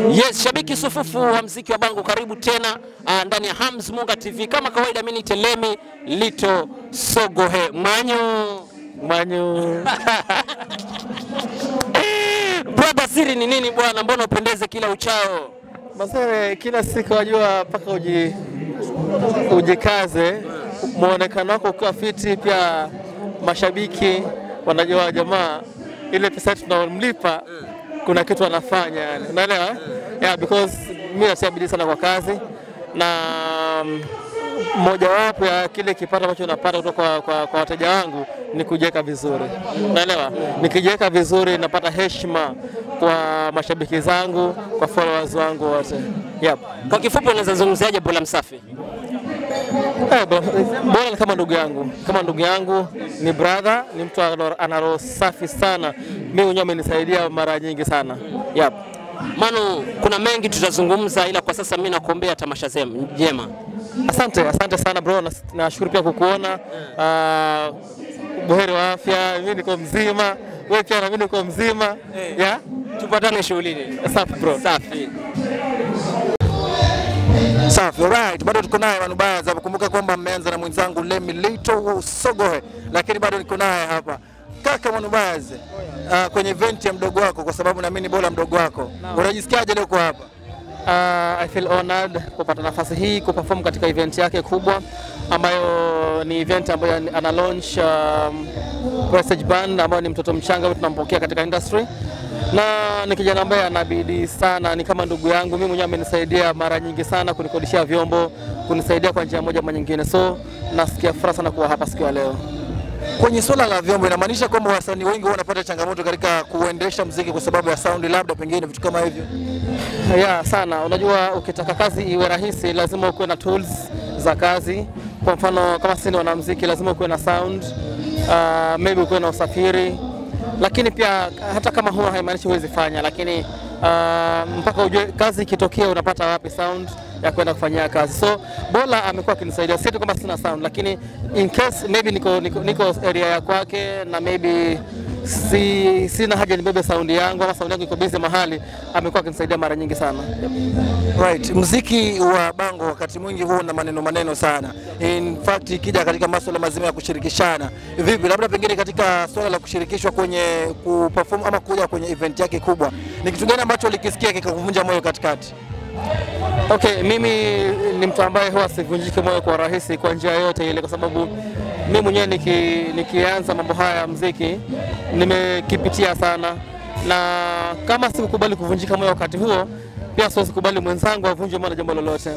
Yes, shabiki sufufu wa mziki wa Bango, karibu tena uh, ndani ya Hams Munga TV. Kama kawaida, mimi ni Telemi Lito Sogohe Mwanyo Mwanyo. Brother, siri ni nini bwana? Mbona upendeze kila uchao? Masere, kila siku wajua mpaka uji, ujikaze muonekano wako ukiwa fiti, pia mashabiki wanajua jamaa ile pesa tunamlipa kuna kitu anafanya yani, unaelewa yeah, because mimi natia bidii sana kwa kazi na mm, mojawapo ya kile kipato ambacho napata kutoka kwa, kwa, kwa wateja wangu ni kujiweka vizuri, unaelewa. Nikijiweka vizuri napata heshima kwa mashabiki zangu, kwa followers wangu wote. Yep. Kwa kifupi, unaweza zungumziaje Bola Msafi? Eh, bo- Bora ni kama ndugu yangu, kama ndugu yangu, ni brother, ni mtu ana ana roho safi sana. Mimi mwenyewe amenisaidia mara nyingi sana. Yep. Manu, kuna mengi tutazungumza, ila kwa sasa mimi nakuombea tamasha zema njema. Asante, asante sana bro, Nas- nashukuru pia kukuona. Ah, buheri wa afya, mimi niko mzima, wewe pia na mimi niko mzima. Yeah? Tupatane shughulini. Safi bro. Safi. Safi, alright. Bado tuko naye Manubaza. Kumbuka kwamba mmeanza na mwenzangu Lemi Lito Sogohe, lakini bado niko naye hapa kaka Manubaza uh, kwenye event ya mdogo wako, kwa sababu naamini bora mdogo wako. Unajisikiaje leo uko hapa? Uh, I feel honored kupata nafasi hii kuperform katika event yake kubwa ambayo ni event ambayo ana launch um, Prestige Band ambayo ni mtoto mchanga ambaye tunampokea katika industry na ni kijana ambaye ana bidii sana, ni kama ndugu yangu. Mimi mwenyewe amenisaidia mara nyingi sana kunikodishia vyombo, kunisaidia kwa njia moja ama nyingine, so nasikia furaha sana kuwa hapa siku ya leo. Kwenye swala la vyombo, inamaanisha kwamba wasanii wengi huwa wanapata changamoto katika kuendesha muziki kwa sababu ya sound, labda pengine vitu kama hivyo. ya sana. Unajua, ukitaka kazi iwe rahisi, lazima ukuwe na tools za kazi. Kwa mfano kama sisi ni wanamuziki, lazima ukuwe na sound uh, maybe ukuwe na usafiri, lakini pia hata kama huwa haimaanishi huwezi fanya, lakini uh, mpaka ujue kazi ikitokea unapata wapi sound ya kwenda kufanyia kazi. So Bola amekuwa akinisaidia, si tu kama sina sound, lakini in case maybe niko, niko, niko area ya kwake na maybe si, sina haja nibebe saundi yangu ama saundi yangu iko busy mahali, amekuwa akinisaidia mara nyingi sana. Right. Muziki wa Bango wakati mwingi huwa na maneno maneno sana. In fact ikija katika masuala mazima ya kushirikishana, vipi, labda pengine katika swala la kushirikishwa kwenye kuperform ama kuja kwenye event yake kubwa, ni kitu gani ambacho ulikisikia kikakuvunja moyo katikati? Okay, mimi ni mtu ambaye huwa sivunjiki moyo kwa rahisi kwa njia yoyote ile, kwa sababu mimi mwenyewe niki, nikianza mambo haya ya muziki nimekipitia sana, na kama sikukubali kuvunjika moyo wakati huo, pia siwezi kubali mwenzangu avunjwe moyo na jambo lolote,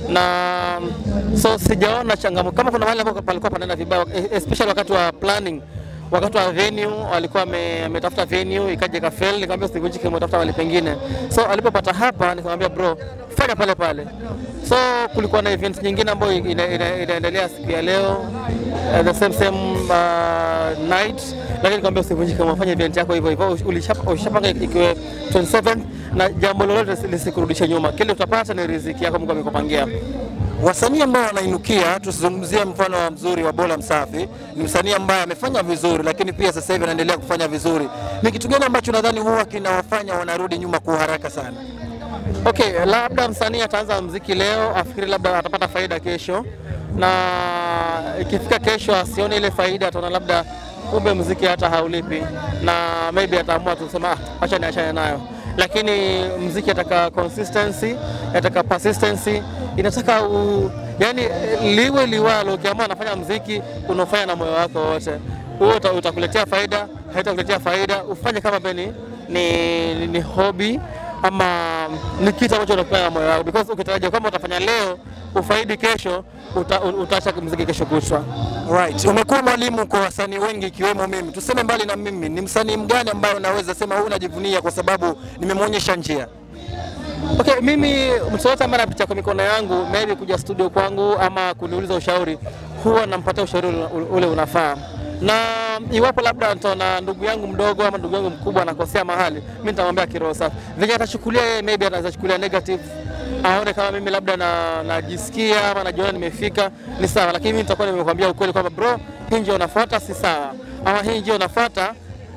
na so sijaona changamoto kama kuna mahali ambapo palikuwa panaenda vibaya, especially wakati wa planning wakati wa venue alikuwa ame- ametafuta venue ikaja ikafeli, nikamwambia usivunjike moyo, tafuta mahali pengine. So alipopata hapa, nikamwambia bro, fanya pale pale. So kulikuwa na event nyingine ambayo ina, ina, inaendelea siku ya leo uh, the same same uh, night, lakini nikamwambia usivunjike moyo, fanya event yako hivyo hivyo, ulishapa- ushapanga ikiwe 27 na jambo lolote lisikurudishe nyuma, kile utapata ni riziki yako Mungu amekupangia. Wasanii ambao wanainukia, tusizungumzie mfano wa mzuri wa Bola Msafi, ni msanii ambaye amefanya vizuri, lakini pia sasa hivi anaendelea kufanya vizuri. Ni kitu gani ambacho nadhani huwa kinawafanya wanarudi nyuma kwa haraka sana? Okay, labda msanii ataanza mziki leo afikiri labda atapata faida kesho, na ikifika kesho asione ile faida, ataona labda kumbe mziki hata haulipi, na maybe ataamua tu kusema ah, acha niachane nayo. Lakini mziki ataka consistency, ataka persistency, inataka u, yani liwe liwalo, ukiamua anafanya mziki unaofanya na moyo wako wote, huo uta- utakuletea faida, haitakuletea faida, ufanye kama beni ni, ni, ni hobby ama ni kitu ambacho unafanya na moyo wako, because ukitarajia kwamba utafanya leo ufaidi kesho, uta, utaacha muziki kesho kutwa. Right. Umekuwa mwalimu kwa wasanii wengi ikiwemo mimi. Tuseme mbali na mimi, ni msanii mgani ambaye unaweza sema huu unajivunia kwa sababu nimemwonyesha njia? Okay, mimi mtu yote ambaye anapitia kwa mikono yangu maybe kuja studio kwangu ama kuniuliza ushauri, huwa nampatia ushauri ule- ule unafaa, na iwapo labda nitaona ndugu yangu mdogo ama ndugu yangu mkubwa anakosea mahali, mimi nitamwambia kiroho safi. Venye atachukulia yeye, maybe anaweza chukulia negative aone kama mimi labda na najisikia ama najiona nimefika, ni sawa, lakini mimi nitakuwa nimekwambia ukweli kwamba bro, hii njia unafuata si sawa, ama hii njia unafuata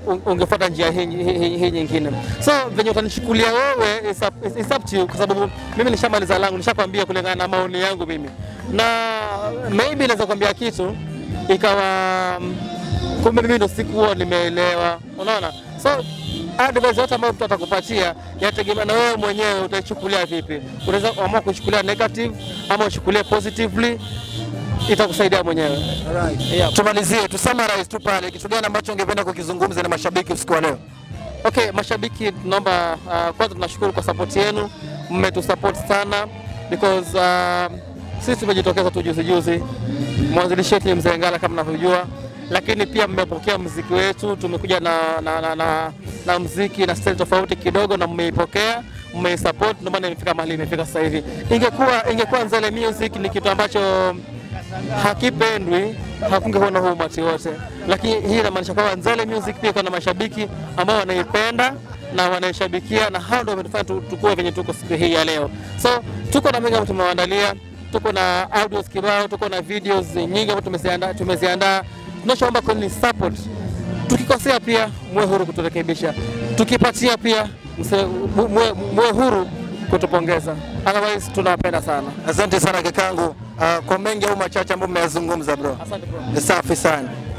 un- ungefuata njia hii, hii, hii, hii nyingine. So venye utanichukulia wewe is up, is- is up to you, kwa sababu mimi nishamaliza langu, nishakwambia kulingana na maoni yangu mimi, na maybe naweza kuambia kitu ikawa mm, kumbe mimi ndo sikuwa nimeelewa, unaona so advice yote ambayo mtu atakupatia yategemea na wewe mwenyewe utaichukulia vipi. Unaweza kuamua kuchukulia negative ama uchukulie positively, itakusaidia mwenyewe. Yeah. Tumalizie, tu summarize tu pale, kitu gani ambacho ungependa kukizungumza na mashabiki usiku wa leo? Okay, mashabiki tunaomba uh, kwanza tunashukuru kwa support yenu, mmetusupport sana because uh, sisi tumejitokeza tu juzi juzi, mwanzilishi wetu ni Mzee Ngala kama mnavyojua, lakini pia mmepokea mziki wetu, tumekuja na, na, na, na, na mziki na style tofauti kidogo, na mmeipokea mmeisupport, ndio maana imefika mahali imefika sasa hivi. Ingekuwa ingekuwa Nzele Music ni kitu ambacho hakipendwi hakungekuwa na huu umati wote, lakini hii inamaanisha kwamba Nzale Music pia iko na mashabiki ambao wanaipenda na wanaishabikia, na hao ndio wametufanya tu- tukue venye tuko siku hii ya leo. So tuko na mengi ambayo tumewaandalia, tuko na audios kibao, tuko na videos nyingi ambazo tumeziandaa tumeziandaa. Tunachoomba kwenu ni support. Tukikosea pia muwe huru kuturekebisha, tukipatia pia mse- mu- muwe muwe huru kutupongeza, otherwise tunawapenda sana. Asante sana kakangu, uh, kwa mengi au machache ambayo mmeyazungumza bro. Asante bro. Safi sana.